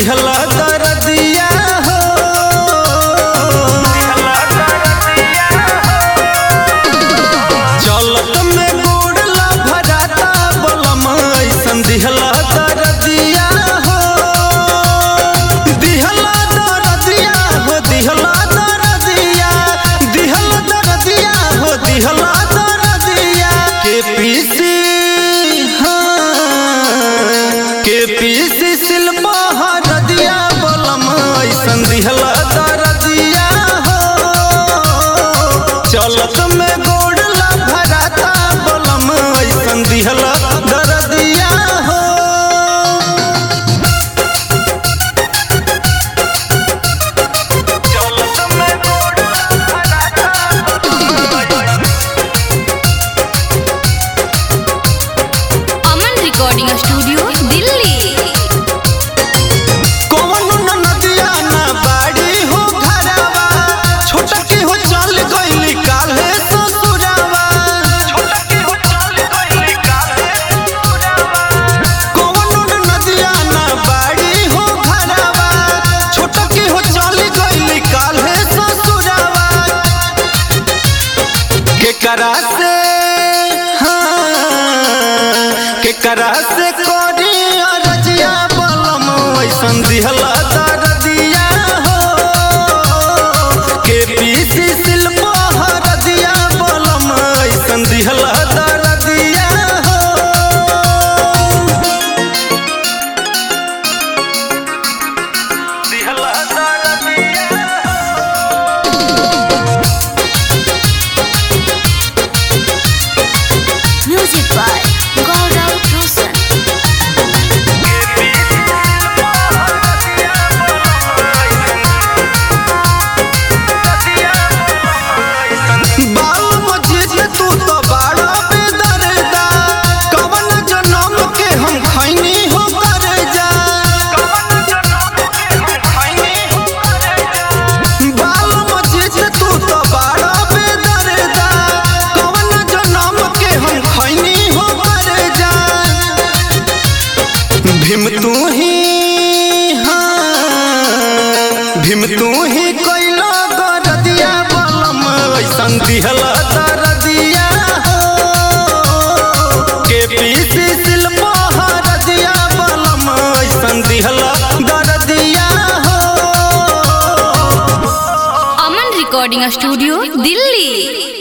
दिहला दरदिया हो चलत में गोड़ला भराता बलम ऐसन दिहला दरदिया हो दिहला दरदिया हो दिहला दरदिया दिहला दरदिया हो दिहला दरदिया के पीसी हाँ के पीसी शिल्पा हरदिया बलम ऐसन दिहला दरदिया हो चलत में गोड़ला भराता बलम ऐसन दिहला दरदिया हो अमन रिकॉर्डिंग स्टूडियो दिल्ली कौन न नदिया ना बाड़ी हो घरवा छोटा की हो चल गइली काल्हे ससुरावा कौन न नदिया ना बाड़ी हो घरवा छोटा की हो चल गइली काल्हे ससुरावा केकरा से हाँ केकरा से कोरी अरजिया बलम ऐसन दिहला दरदिया हो के पीसी शिल्पा हरदिया बलम ऐसन दिहला दरदिया हो दिहला दरदिया म्यूजिक बाय गौरव रोशन बाल मजीद तू तो बड़ा बेदर्दा कवन जनम के हम खैनी हो कर जा बाल मजीद तू तो बड़ा बेदर्दा कवन जनम के हम खैनी हो कर जा भीम तू ही हाँ भीम तू ही कैला गरदिया बलम ऐसन दिहला दरदिया हो के पीसी शिल्पा हरदिया बलम ऐसन दिहला दरदिया हो अमन रिकॉर्डिंग स्टूडियो दिल्ली